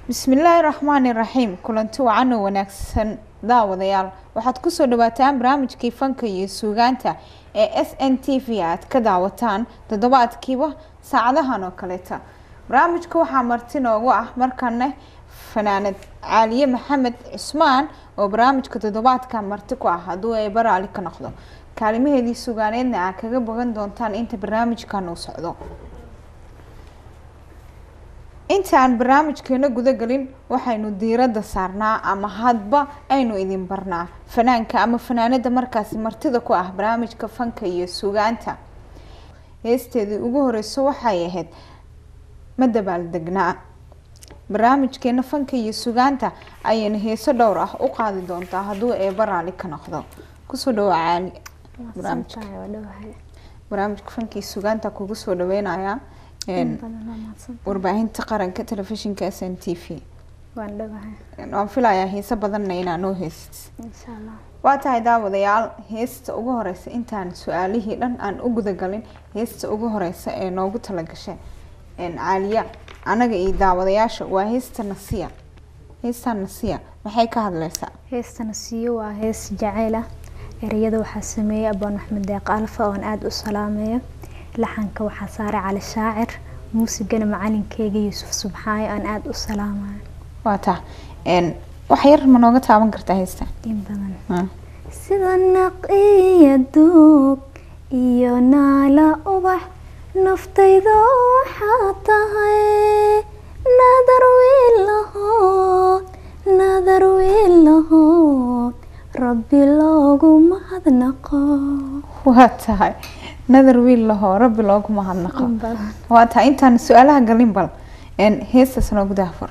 bismillaahi raxmaani raxiim kulanti wacan oo wanaagsan daawadayaal waxaad kusoo dhawaataan barnaamijkii fanka iyo suugaanta ee s n t v aad ka daawataan toddobaadkiiba saacadahan oo kaleeta barnaamijka waxaa marti noogu ah markane fanaanad caaliye maxamed cusmaan oo barnaamijka toddobaadka marti ku ah hadduu ay baraali ka noqdo kaalimaheedii sugaaneedna aa kaga bogan doontaan inta barnaamijkan uu socdo intaan barnaamijkeena gudagelin waxaynu diiradda saarnaa ama hadba aynu idin barnaa fanaanka ama fanaanada markaasi martida ku ah barnaamijka fanka iyo sugaanta heesteedii ugu horeyso waxay ahayd ma dabaaldegnaa barnaamijkeena fanka iyo sugaanta ayayna heeso dhowr ah u qaadi doontaa hadduu eeba raali ka noqdo kusoo dhawaa caali barnaamijka barnaamijka fanka iyo sugaanta kugu soo dhaweynayaa warbaahinta qaranka telefishinka s n t v waan filayaa heese badanna inaa noo heysat waa tahay daawadayaal heesta ugu horeysa intaan su-aalihii dhan aan u gudagalin heesta ugu horeysa ee noogu talagashay caaliya anaga iyo daawadayaasha waa heesta nasiya heesta nasiya maxay ka hadleysaa heesta nasiyo waa hees jaceyl ah ereyada waxaa sameeyey abaan axmed deeq alfa oon aada u salaameeyo laxanka waxaa saaray cali shaacir muusigana macalinkeyga yuusuf subxaayo aan aada u salaamayo waa taa wax yar ma nooga taaban kartaa heesta in badan sida naq iyo duug iyo naala ubax naftayda waxaa tahay nadar wiilahood nadar wiilahood rabbi loogu mahadnaqo waa tahay nadar wiil lahoo rabbi loogu mahadnaqo waa tahay intaan su-aalaha galin bal heestaas noogu daafur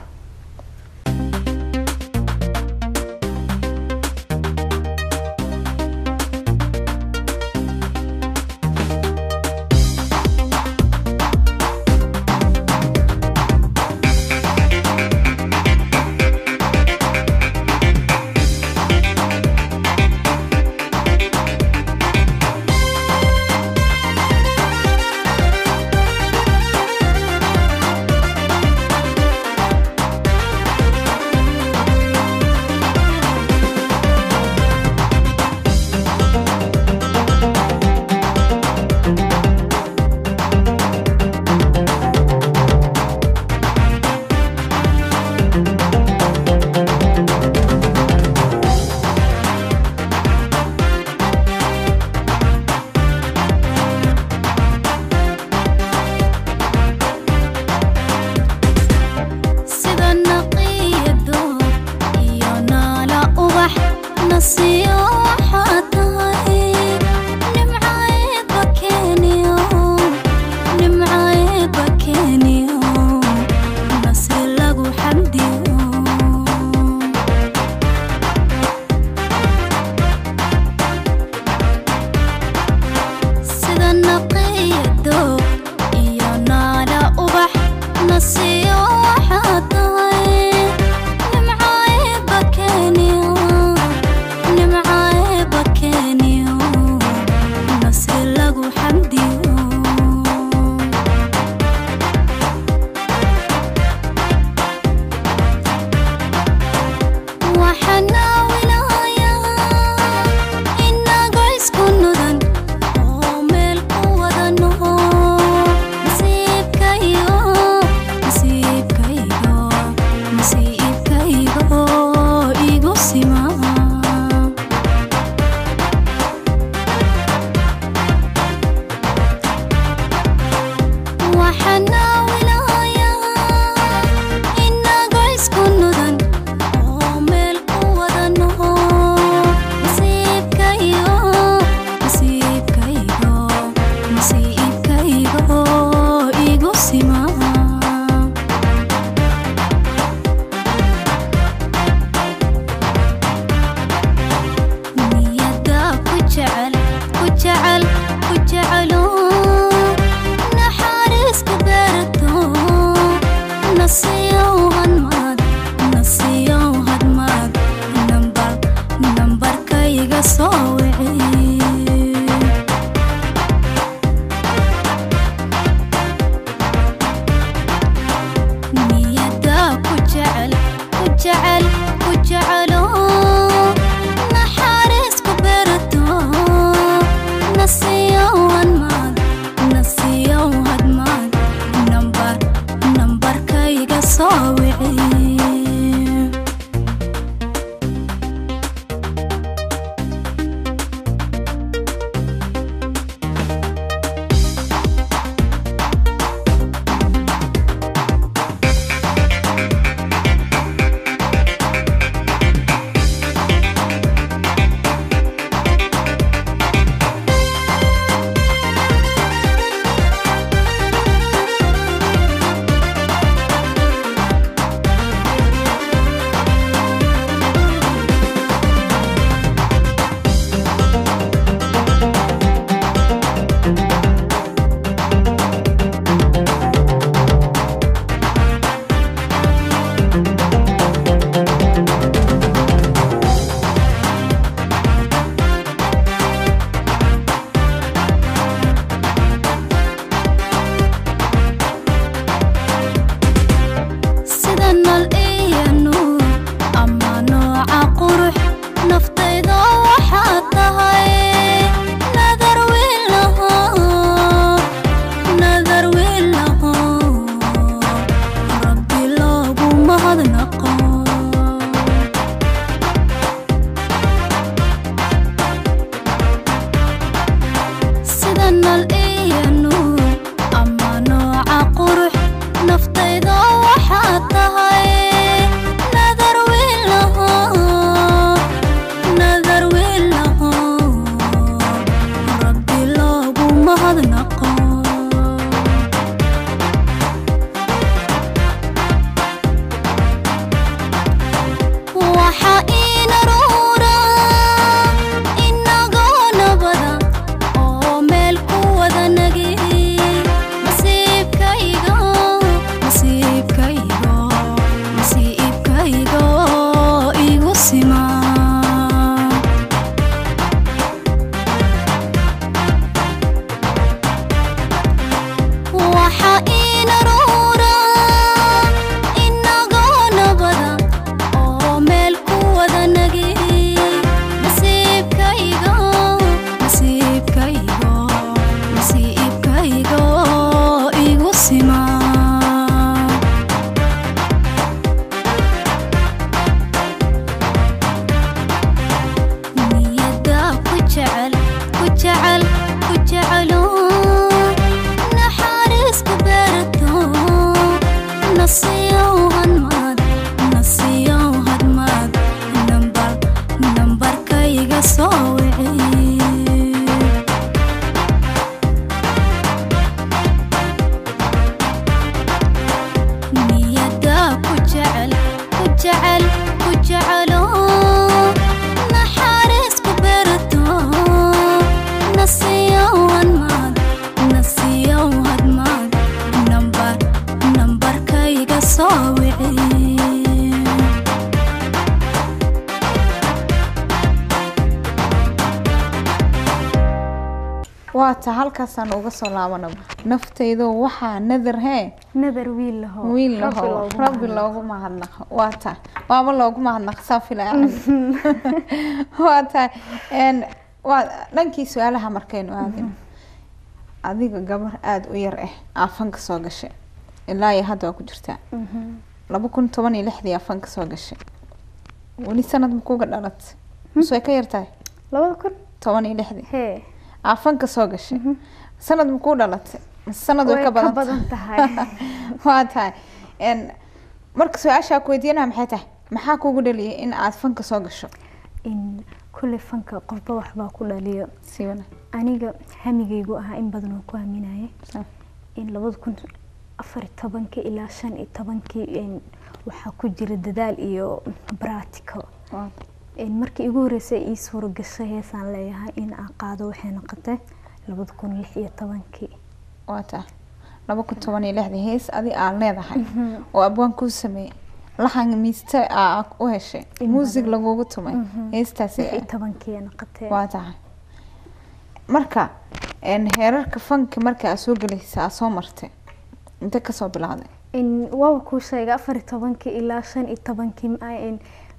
soo wiciye sida nal iyo nuur ama nooca qurux naftayda waxaa tahay nadar wiilaho nadar wiilaho rabbi loogu mahadnaqo sida nal iyo nuur ama nooca qurux naftayda waxaa tahay nadar wiilaho nadar wiilaho rabbi loogu mahadnaqo waxa ina ruura inagoo nabada oo meel ku wada nagi nasiibkayga nasiibkayga nasiibkayga igu simaa waxa ina ruura inagoo nabada oo meel ku wada nagi nasiibkayga nasiibkayga nasiibkayga igu simaa niyada ku jecel ku jecel ku jecelo naxariis ku beerato nasiyow hadmaad nasiyow hadmaad nambar nambarkayga soo wiciye niyada ku jecel ku jecel ku jecelo naxariis ku beerato nasiyow hadmaad nasiyow hadmaad nambar nambarkayga soo wiciye waata halkaasaan uga soo laabanaba naftaydo waxaa nadar hee nadar wiil laho wiil Rabbi laho loogu rabbi mahadnaqo. loogu mahadnaqo waata waaba loogu mahadnaqo saa filaya waata n waa dhankii su-aalaha markaynu aadin adiga gabar aada u yar ah aafanka soo gashay ilaa iyo hadda waa ku jirtaa Mhm. laba kun toban iyo lixdii aafanka soo gashay weli sanad makuga dhalat mise way ka yartahay labada kun toban iyo lixdii hee aafanka soo gashay sanad makuu dhalatay mise sanad way way ka ka badan badan tahay waa tahay n marka su-aashaa ku weydiinaha maxay tahay maxaa kugu dhaliyay in aad fanka soo gasho in kulle fanka qofba waxbaa ku dhaliyo si wana aniga hamigaygu ahaa in badan oo ku haminaya Sa- in labada kun afar iyo tobankii ilaa shan iyo tobankii in waxaa ku jira dadaal iyo bratico waa in markii igu horeysay ii suura gashay heesaan leeyahay in aan qaado waxay noqotay labada kun lix iyo tobankii waa tahay laba kun toban iyo lixdii hees adi aad leedahay oo abwaan kuu sameeyey laxan miiste aa u heshay In muusig badan. lagugu tumay Mhm. heestaasi lix iyo tobankii ay noqotay waa tahay marka n heerarka fanka marka aad soo gelaysa aad soo martay inte kasoo bilaaday in waaba kuu sheegay afar iyo tobankii ilaa shan iyo tobankii ma- in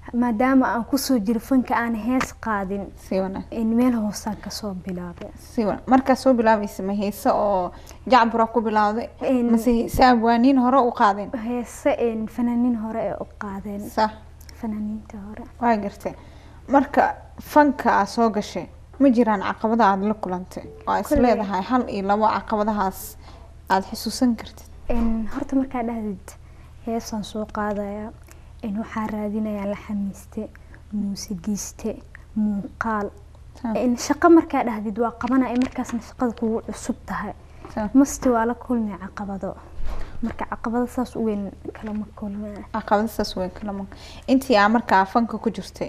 maadaama aan kusoo jiro fanka aan hees qaadin si wanaag in meel hoosaan kasoo bilaabay si wanaag markaa soo bilaabaysa ma heese oo jacbura ku bilowday In- mase heese abwaaniin hore u qaadeen heese een fanaaniin hore ee u qaadeen sax fanaaniinta hore waa gartay marka fanka aa soo gashay ma jiraan caqabada aada la kulantay oo aa is Kolley- leedahay hal iyo labo caqabadahaas aada xusuusan kartid in horta markaa dhahdid heesaan soo qaadaya in waxaa raadinayaa la xamiiste muusigiiste muuqaal Sax. in shaqo markaa dhahdid waa qabanaya markaasna shaqada kugu cusub tahay Sax. masti waa la kulmay caqabado marka caqabado saas u weyn kalama kulmay caqabadasaas way kala maqan intii aa markaa fanka ku jirtay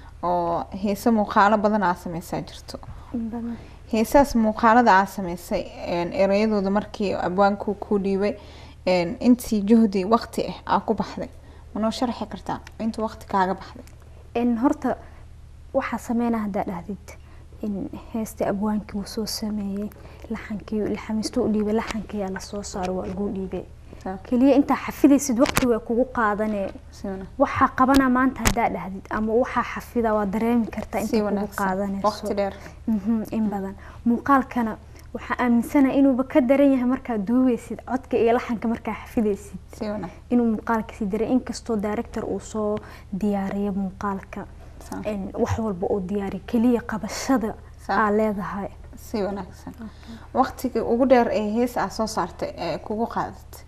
oo heese muuqaalo badan aa sameysaa jirto in badan heesaas muuqaalada aa sameysay een, ereyadooda markii abwaanku ku dhiibay een, intii juhdi waqti ah aa ku baxday manoo sharxi kartaa inta waqti kaaga baxday in horta waxaa sameynaa haddaa dhahdid in heesta abwaankii uu soo sameeyey laxankii laxamiistu u dhiibay laxankiyaa lasoo saaro waa lagu dhiibay Sax. keliya intaa xafidaysid waqti way kugu qaadanee si wanaag waxaa qabanaa maanta haddaa dhahdid ama waxaa xafida waa dareemi kartaa si inta kugu wanaagsan qaadanayso waqti dheer Mhm, in badan muuqaalkana waxaa aaminsanaha inuuba ka daran yahay markaad duubeysid codka iyo laxanka markaa xafidaysid si wanaag inuu muuqaalkasi daran inkastoo director uu soo diyaariyo muuqaalka Sax. in wax walba uu diyaariyo keliya qabashada Sax. aa leedahay si wanaagsan waqtigii ugu dheer ee hees aa soo saartay ee kugu qaadatay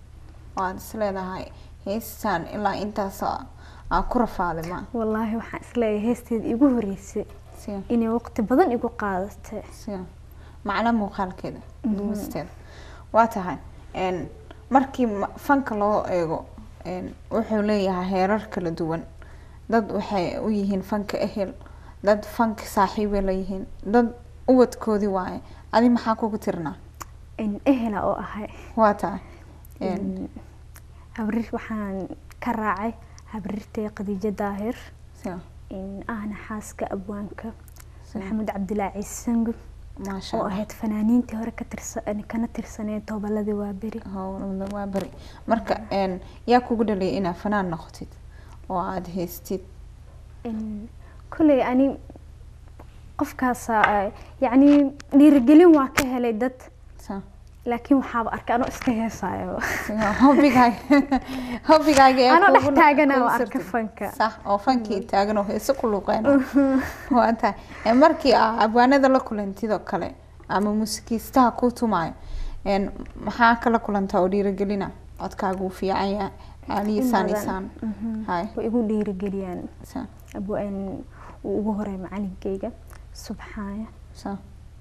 oo aada is leedahay heestan ilaa intaas aa aa ku rafaaday ma wallaahi waxaan isleeyahay heesteeda igu horeysay si inay waqti badan igu qaadatay si macna muuqaalkeeda duubisteeda waa tahay een, markii ma- fanka loo eego een, wuxuu leeyahay heerar kala duwan dad waxay u yihiin fanka ehel dad fanka saaxiibay leeyihiin dad ubadkoodii waaye adi maxaa kugu tirnaa in ehela oo ahay waa tahay een, In habrir waxaan ka raacay habrirtay khadiijo daahir si in ahna xaaska abwaanka Si. maxamed cabdilaahi ciise sangub maasha oo allah ahayd fanaaniintii hore ka tirsan kana tirsaneed tobaladii waa beri howlada waa beri marka een, yaa kugu dhaliyay inaad fanaan noqotid oo aada haystid In kolley ani qofkaasa yacni dhiirigelin waa ka helay dad sa laakiin waxaaba arkay anoo iska heesayo hobigaaga hobigaaga ee Anoo dhex kugu- taagan kugu oo arka sirtay. fanka. sax oo fankii taagan oo heese ku luuqeyn waa tahay Ee, markii aa abwaanada la kulantid oo kale ama muusikiistaha ku tumaayo een, maxaa kala kulantaa oo dhiirigelina codkaagu uu fiican yahay aaliisaan In badan. isaan Mhm. hay way igu dhiirigeliyaan sa abwaan uu ugu horay macalinkeyga subxaaya sa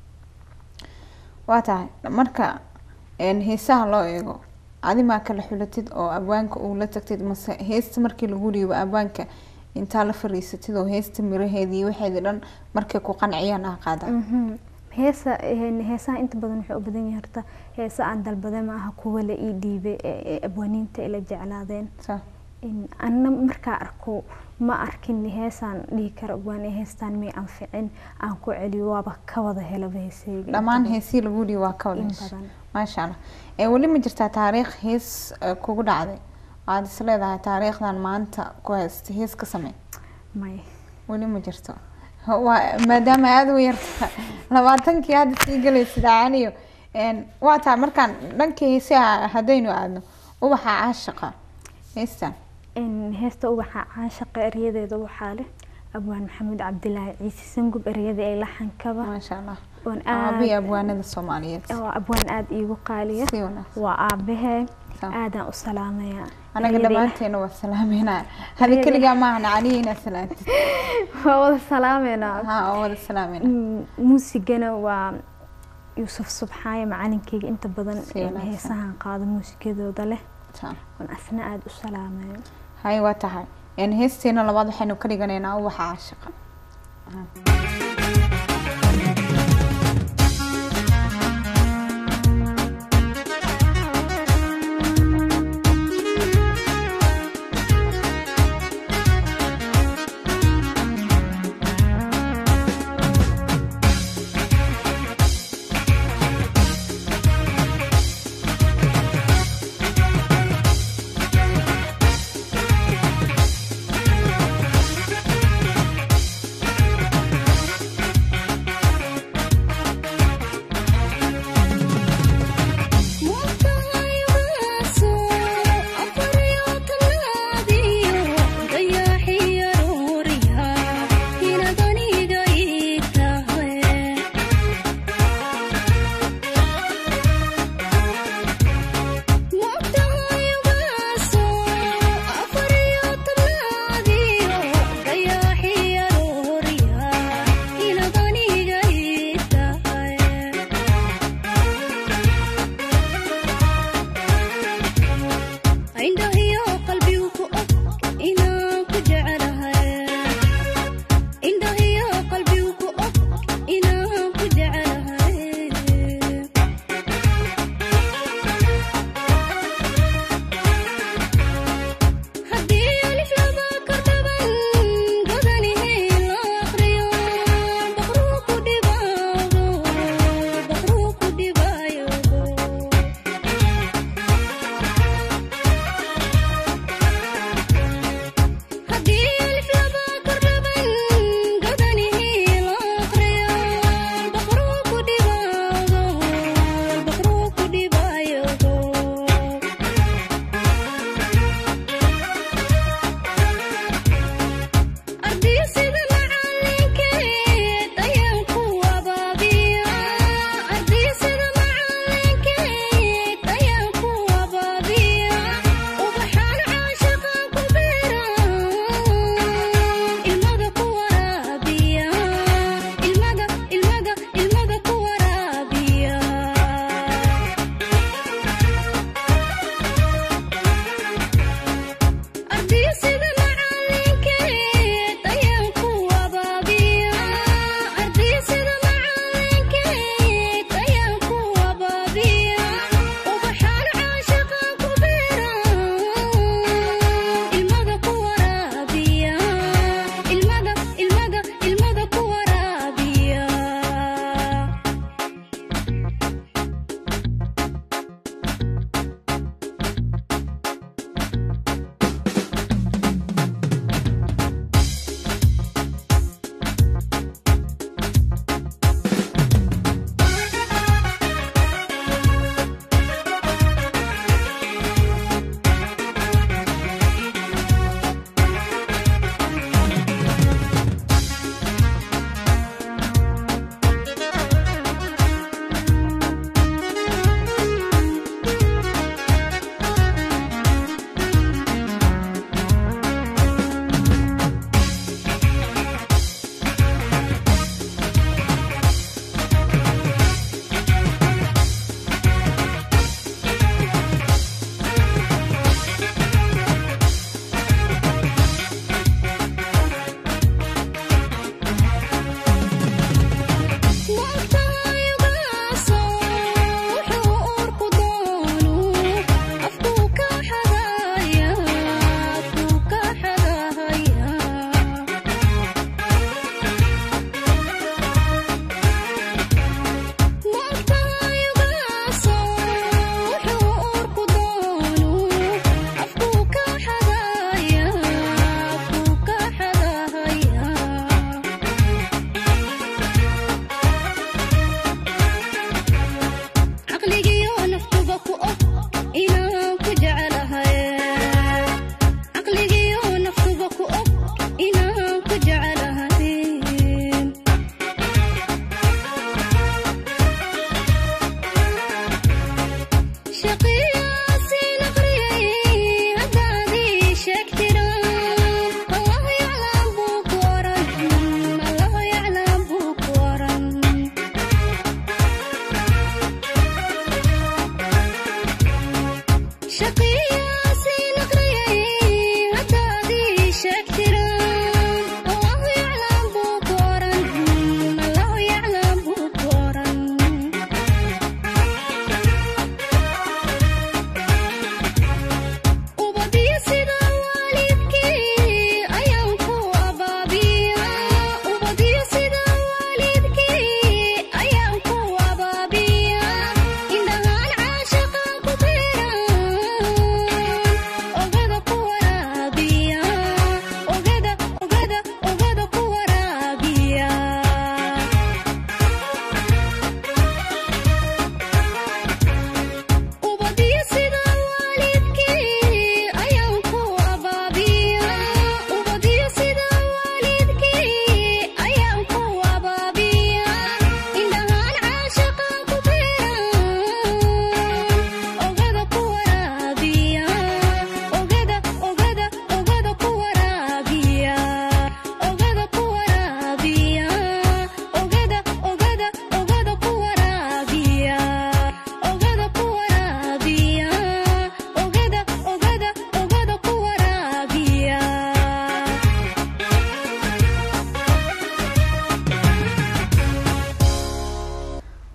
waa tahay marka een, heesaha loo eego adimaa kala xulatid oo abwaanka uu la tagtid mase heesta markii lagu dhiibo abwaanka intaa la fariisatid oo heesta miraheedii waxeedi dhan markay ku qanciyaan ah qaadaan Mhm. heesa een, heesaha inta badan waxay u badan yahay horta heesa aan dalbaday ma aha kuwa la ii dhiibay ee ee abwaaniinta ila jeclaadeen sa in anna markaa arko ma arkin heesaan dhihi karo abwaan ee heestaan may anficin aan ku celiyo waaba ka wada helaba heesayga dhammaan heesii lagu dhiibo waa ka wada in heshay badan maasha allah ee weli ma jirtaa taariikh hees eh, kugu dhacday aada is leedahay taariikhdan maanta ku haysta hees ka samey may weli ma jirto waa maadaama aada u yarta labaatankii hadda sii galaysid caaniyo een, waa taa markaan dhankii heesaha haddaynu aadno ubaxa caashaqa heestan in heesta ubaxa caashaqa eryadeeda waxaa leh abwaan maxamed cabdilaahi ciise sangub eryada ee laxankaba maasha allah oon aabii aad abwaanada soomaaliyeed oo abwaan aada iigu qaaliya si wanaagsan waa aabahee Sa- aadaan u salaamaya anaga Eryada dhammaanteena waa salaameynaya hadi Eryada- keligaa maahan caliya inaad salaantid waa wada salaameynaa ha oo wada salaameyna Mm, muusigana waa yuusuf subxaaye macalinkeyga inta badan Si ee wanaagsan. heesahan qaado muusikadooda leh Taa. oon asna aada u salaamayo hay waa tahay een, heesteena labaad waxaynu ka dhiganaynaa ubaxa caashaqa Kucaal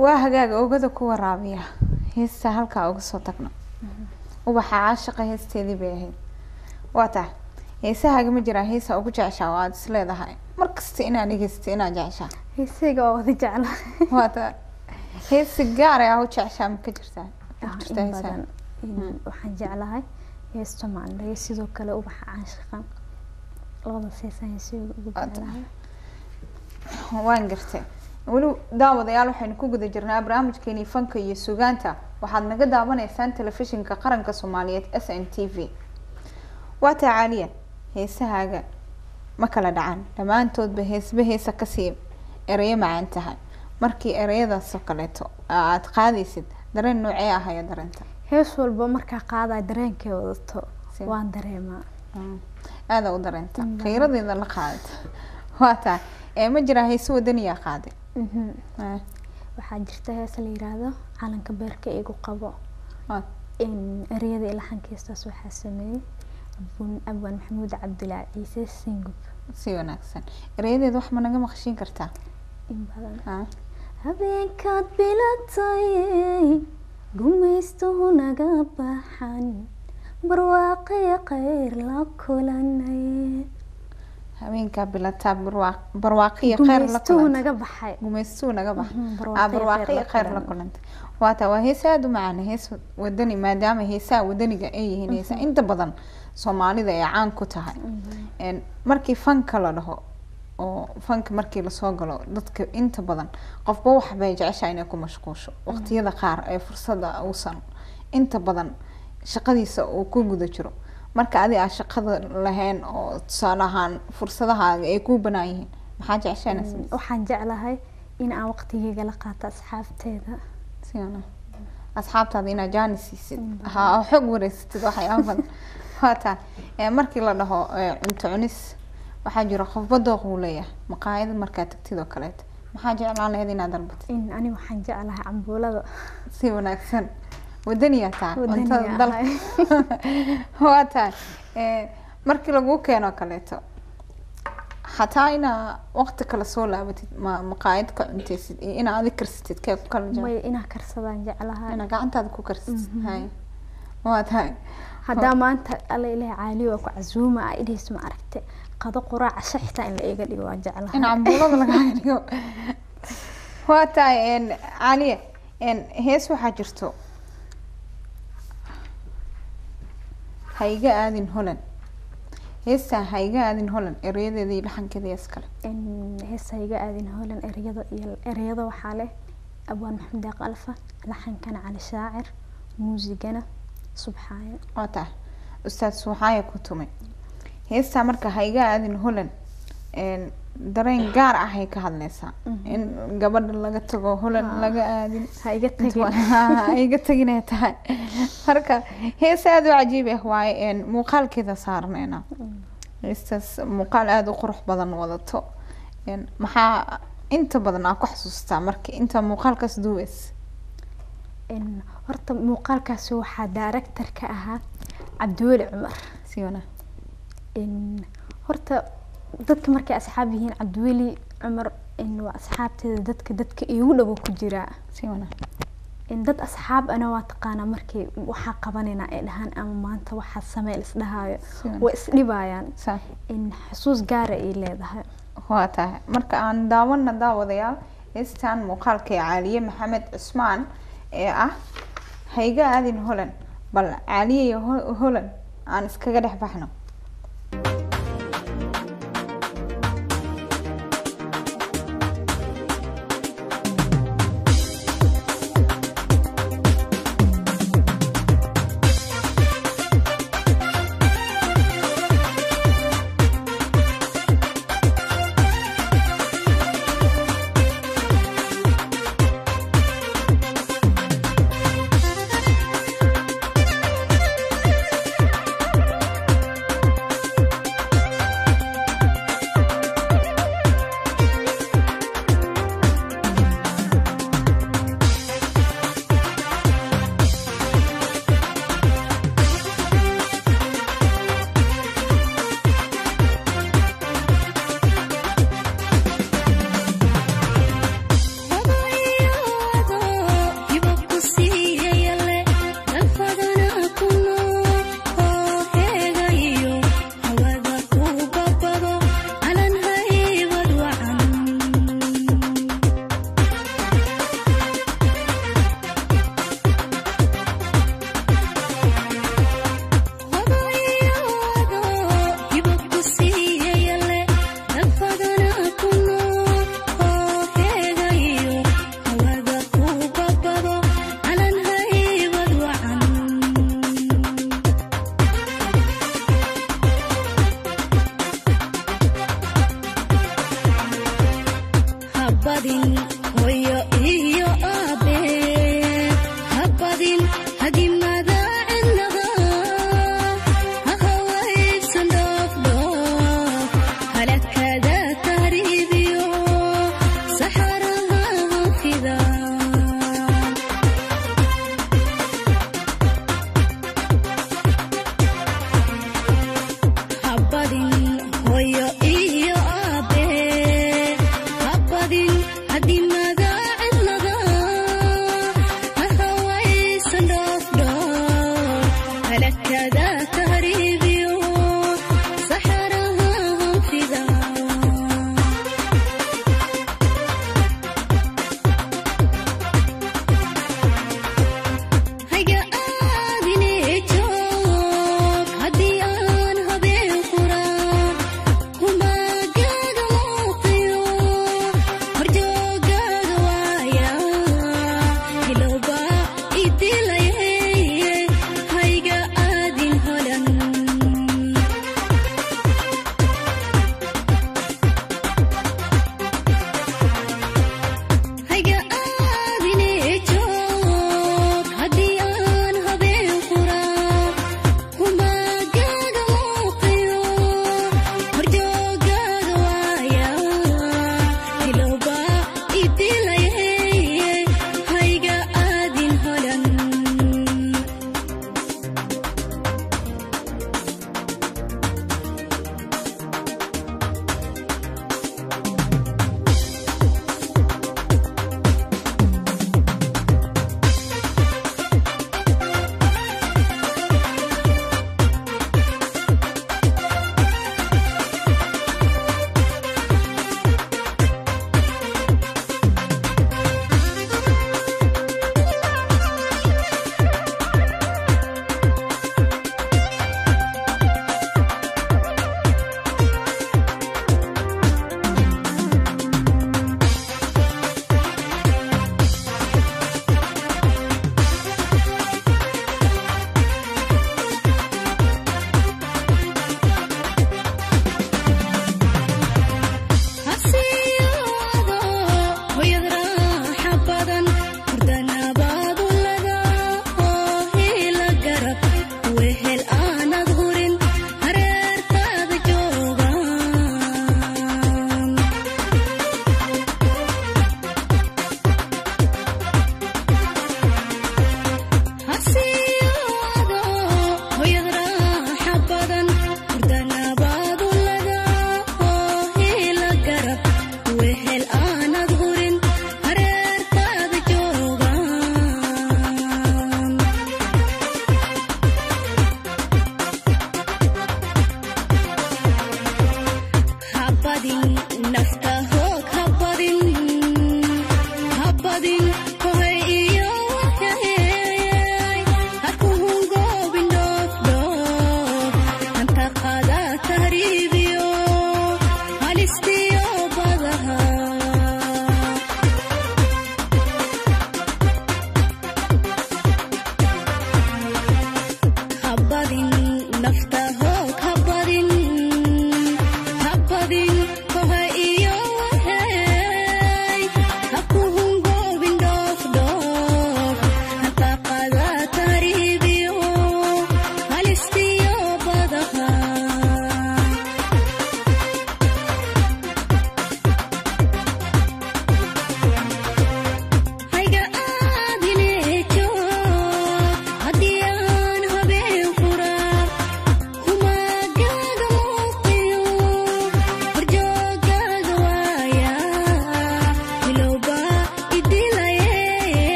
waa hagaaga ogada ku waraabiya heesta halkaa uga soo tagno ubaxa caashaqa heesteedii bay ahayd waa tahay heesahaaga ma jiraa heesa ugu jeceshaa oo aada is leedahay markasta inaad dhegeysta inaad jeceshaa heesayga waa wada jecla waa tahay heesi gaar ah u jeceshaa ma ka jirtaa ma Ah, jirtaa in heesaha badan in waxaan jeclahay heesta maandhayo sidoo kale ubaxa caashiqan labadaas heesaan heesayga ugu Waa tahay. jeclahay waan gartay weli daawadayaal waxaynu ku guda jirnaa barnaamijkeenii fanka iyo sugaanta waxaad naga daawanaysaan telefishinka qaranka soomaaliyeed s n t v waa taa caaliya heesahaaga ma kala dhacan dhammaantoodba heesba heesa kasii ereyo macaan tahay markii ereyadaas oo kaleeto aad qaadaysid dareen noocee ah ayaa dareenta hees walba markaa qaadaya dareenkay wadato Si- waan dareemaa Mm. aada u dareenta Mm. kheyradeeda la qaadata waa tahay ee ma jiraa heese wadaniyaa qaaday Mhm. Eh, waxaa jirta hees la yiraahdo calanka beerka igu qabo waa in ereyada iyo laxankiistaas waxaa sameeyey abun abwan maxamuud cabdilaa ciise singub si wanaagsan ereyadeeda wax ma naga maqashiin kartaa in badan Ah, habeenkaad bilatay gumaystuhu naga baxan barwaaqaya khayr la kulanay habeenkaa bilataa barwaaq- barwaaqiyo kheyr la gumaystuhu kulantay naga baxay gumaystuu naga bax Mhm, ah barwaaqiyo barwaaqiyo kheyr la kheyr la kulantay. kulantay waa taa waa hees aada u macaan hees wadani maadaama heesaha wadaniga ay yihiin heesa inta badan soomaalida ay caan ku tahay En, markii fanka la dhaho oo fanka markii lasoo galo dadka inta badan qofba wax bay jeceshahay inay ku mashquusho waqtiyada qaar ee fursada uusan inta badan shaqadiisa uu ku guda jiro marka adi aa shaqada lahayn oo tusaale ahaan fursadahaaga ay kuu banaan yihiin maxaa jeceshaa inaad sameysid? waxaan jeclahay in aan waqtigeyga la qaato asxaabteeda Si wanaag- asxaabtaada inaad jaani siisid Mm. ha oo xog wareysatid waxyaaba badan waa taa ee markii la dhaho ee, cunto cunis waxaa jira qofba dooq uu leeyahay maqaayada markaad tagtid oo kaleeto maxaa jeclaan lahayd inaad dalbatid in ani waxaan jeclahay cambuulada si wanaagsan wadaniyaa taa Wadani cuntada dalka ahay. waa tahay ee, markii laguu keeno oo kaleeto xataa inaa waqti kale soo laabatid ma maqaayad ka cuntaysid iyo inaa adig karsatid kee ku kala jecel may inaa karsadaan jeclahay inaa gacantaada ku karsatid Mhm. hay waa tahay haddaa maanta alla ilaah caali waa ku casuuma a idhays ma aragte qado quraac casho xitaa in la iga dhigo waa jeclahay in cambuulada lagaaga dhigo waa tahay n caaliya n hees waxaa jirto hayga aadin holan heestaa hayga aadin holan ereyadeeda iyo dhaxankeeda iyo iskale in heesayga aadin hoolan ereyada iyo ereyada waxaa leh abwaan maxamed deeq alfa laxankana cali shaacir muusigana subxaayo waa tahay ustaad suuxaaya ku tumay heestaa marka hayga aadin holan n dareen gaar ah ay ka hadleysaa Mhm. in gabadha laga tago holan Haa. laga aadin ha iga tagin ay iga taginay tahay marka hees aada u cajiib ah waaye een, muuqaalkeeda saarneyna heestaas muuqaal aada u qurux badan wadato een, maxaa inta badan aa ku xasuustaa marka inta muuqaalkaas duubeys in horta muuqaalkaasi waxaa director ka ahaa cabdiweli cumar si wana in horta dadka markay asxaab yihiin cabdiweli cumar in waa asxaabteeda dadka dadka iigu dhowo ku jiraa si wana in dad asxaab ana waa taqaanaa markay waxaa qabanayna ay dhahaan ama maanta waxaa samee isdhahaayo si wana way isdhibayaan saa in xusuus gaara ay leedahay waa tahay marka aan daawana daawadayaal heestan muuqaalka ee caaliye maxamed cusmaan ee ah hayga aadin holan bal caaliye iyo Ho- holan aan iskaga dhex baxno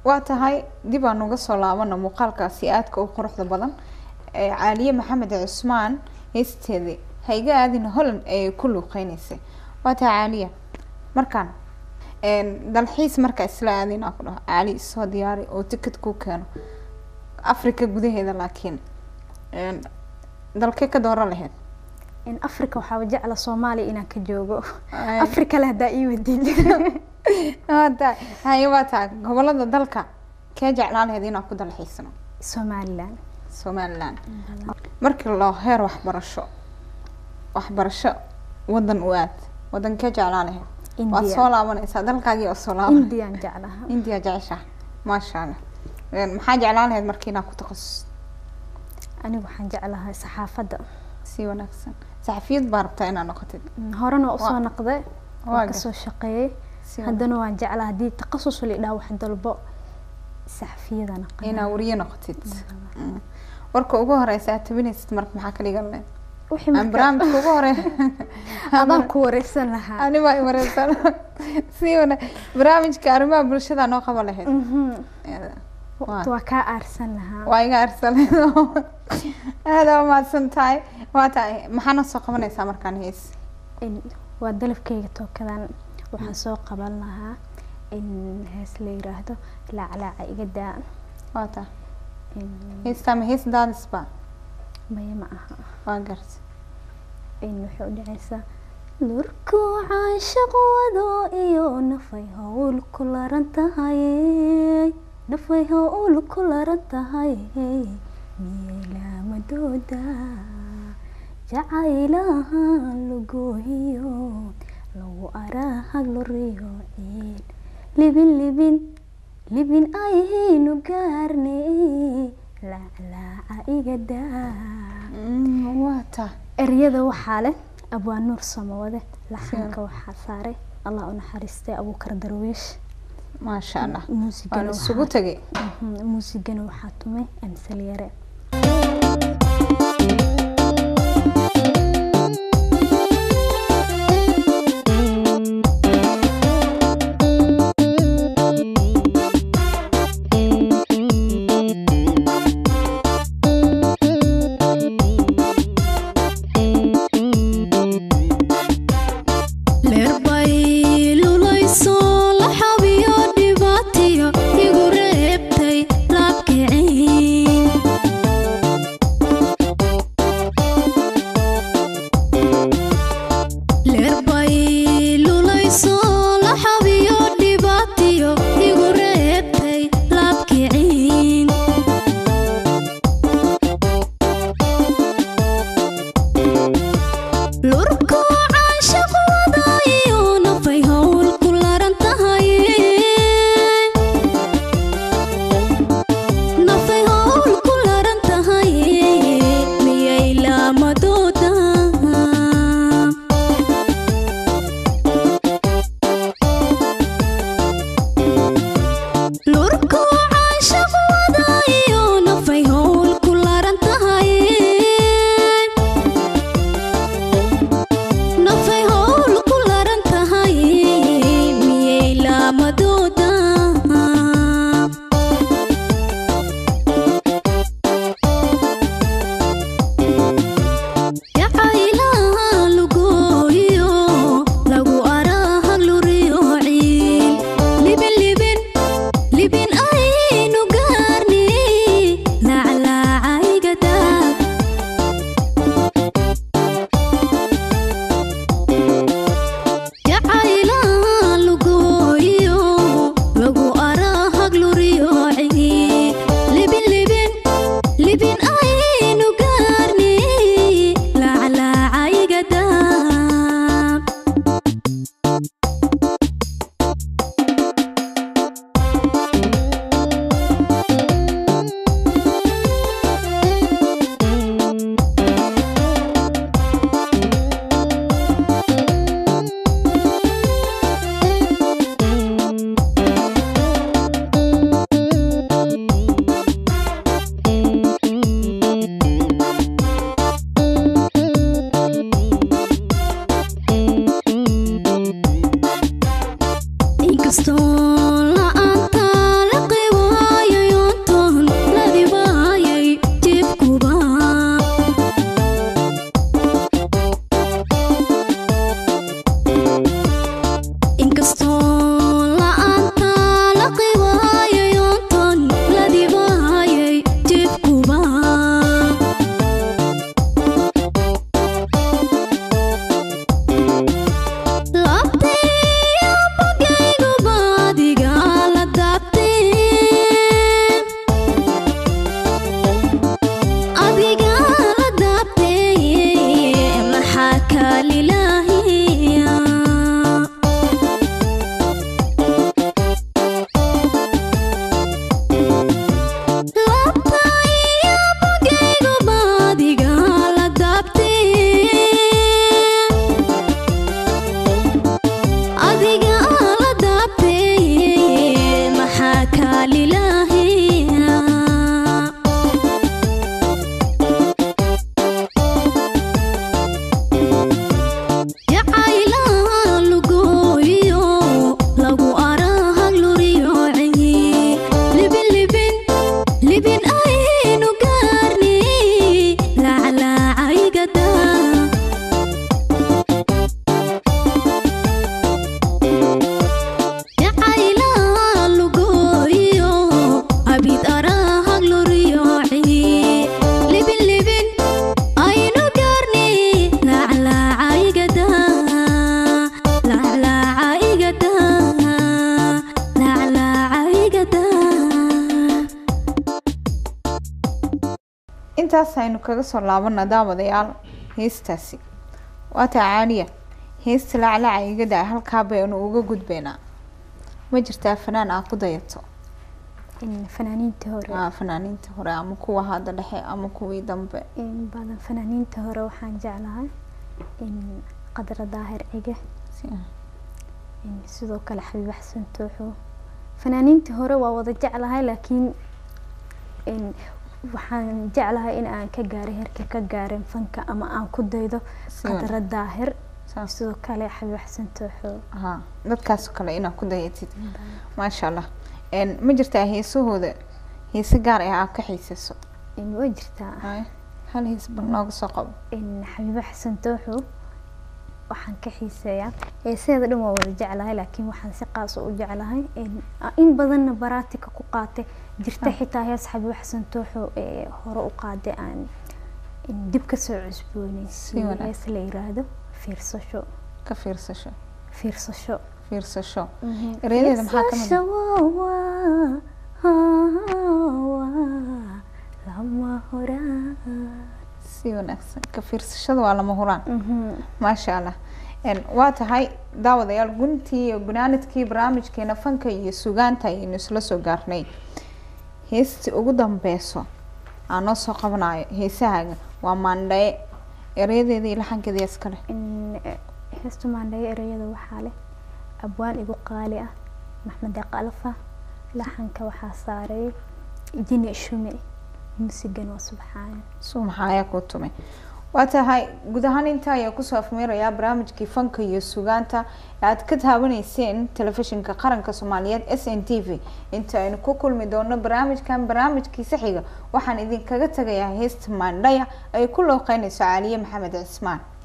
waa tahay dib aan uga soo laabana muuqaalkaasi aadka u quruxda badan ee caaliye maxamed cusmaan heesteedii hayga aadina holland ayay ku luuqeyneysay waa tahay caaliya markaan een, dalxiis marka isla aadina ku dhaho caali isoo diyaari oo ticket ku keeno africa gudaheeda laakiin een, dalkee ka dooran lahayd in africa waxaaba jecla soomaaliya inaan ka joogo Ay. africa le haddaa ii wadid waa tahay haye waa tahay gobolada dalka kee jeclaan lahayd inaan ku dalxiisno somalilan somaliland markii loo heer waxbarasho waxbarasho wadan u aad wadankee jeclaan lahayd waad India. soo laabanaysaa dalkaagii oo soo laaban indian jeclaha india jecesha maasha allah Een, maxaa jeclaan lahayd markii inaad ku takhasus anigu waxaan jeclahay saxaafadda si wanaagsan saxafiyad baa rabtaa inaad noqotid Mm, horena usoo Waa- naqday waa waan gar- kasoo shaqeeyey si haddana waan jeclaa haddii takhasus la idhaha wax dalbo saxafiyada naqan inaad wariye noqotid Mm. warka ugu horeysa aad tabinaysid marka maxaa ka dhigan lahayd wixii aan marka barnaamijka ugu hore adaan ku wareysan lahaa ani baa imareysan si wana barnaamijka arrimaha bulshada noo qaban lahayd Mhm. Ee, waqti waa kaa aarsan lahaa waa iga arsaleen aada waa mahadsan tahay waa tahay maxaana soo qabanaysaa markaan hees In- waa dalabkeyga tookadan waxaan soo qaban lahaa in hees la yiraahdo laaclaaca iga daa waa tahay In- heestaa ma hees daadisba maya ma aha waa garta in waxay u dhacaysaa lurkuu caashaq wado iyo nafay howl ku laran tahay nafay howl ku laran tahay miyay laamadooda jacaylaha lugoohiyo lagu araahag loriyo ciid libin libin libin ayhaynu gaarne laaclaaca iga daa Mm, waa tahay eryada waxaa leh abwaa nuur samawade laxanka waxaa saaray allah u naxariistay abuukar darwiish maasha allah muusigana waan isugu waxaa- tegay Mhm, muusigana waxaa tumay amsal yare leerbay lulayso la xabiyo dhibaatiyo igu reebtay laabkicin leerbay lulayso la xabiyo dhibaatiyo igu reebtay laabkicin lurku caashaq wadayo nafay howl ku laran tahay nafay howl ku laran tahay miyay laamadooda lurku caashaq wadayo nafay howl ku laran tahay nafay howl ku laran tahay miyay laamadooda jacaylaha lugooyo lagu araahag luriyo ciil libin libin libin aynu gaarni laaclaaca iga daag jacaylaha lugooyo lagu araahag luriyo ciid libin libin libin aynu gaarni laaclaaca iga daab lilaahi jacaylaha lugooyo lagu arahag luriyooci libin libin libin aynu gaarni laclaacaygadaa jacaylaha lugooyo abid arahag luriyooci libin libin aynu gaarni laclaacaygadaa laclaacaygadaa laclaacaygadaa intaas aynu kaga soo laabana daawadayaal heestaasi waataa caaliya heesta laclaca igada halkaa baynu uga gudbaynaa ma jirtaa fanaan aa ku dayato in fanaaniinta hore Aa, fanaaniinta hore ama kuwa hadda dhexe ama kuwii dambe in badan fanaaniinta hore waxaan jeclahay in qadra daahir cige Si- in sidoo kale xabiib xasan tooxo fanaaniintii hore waa wada jeclahay laakiin in waxaan jeclahay in aan ka gaaray heerka ka gaaren fanka ama aan ku daydo Si wan- qadra daahir saas. sidoo kale xabiib xasan tooxo haa dadkaas oo kale inaad ku dayatid maasha allah En, ma jirtaa heesahooda heese gaar ah aad ka xiisayso in way jirtaa Haye, hal hees bal nooga soo qabo in xabiibo xasan tooxo waxaan ka xiiseeyaa heeseeda dhan waa wada jeclahay laakiin waxaan si qaas u jeclahay in in badanna baraatika ku qaatay jirta xitaa hees xabiibo xasan tooxo ee hore u qaaday aan in dib kasoo Si cusbooneysiiyo wanaagsan. hees la yiraahdo fiirsasho ka fiirsasho fiirsasho fiirsasho erayadeeda maxaa ka mid ah? Fiirsasho waa- waa lama horaan si wanaagsan ka fiirsashada waa lama huraan Mhm. maasha allah En, waa tahay daawadayaal guntii iyo gunaanadkii barnaamijkeena fanka iyo sugaanta ayaynu isla soo gaarnay heestii ugu dambeyso aan noo soo qabanayo heesahaaga waa maandhaye erayadeeda iyo laxankeeda yaa iskale in eh, heesta maandhayo ereyada waxaa leh abwaan igu qaali ah maxmed deeq alfa laxanka waxaa saaray jini shume muusigan waa subxaan suu maxaa ayaa kuu tumay waa tahay guud ahaan intaa ayaa kusoo afmeerayaa barnaamijkii fanka iyo sugaanta ee aad ka taabanayseen telefishinka qaranka soomaaliyeed s n t v inta aynu ku kulmi doono barnaamijkan barnaamijkiisa xiga waxaan idinkaga tagayaa heesta maandhaya ay ku looqeynayso caaliye maxamed cismaan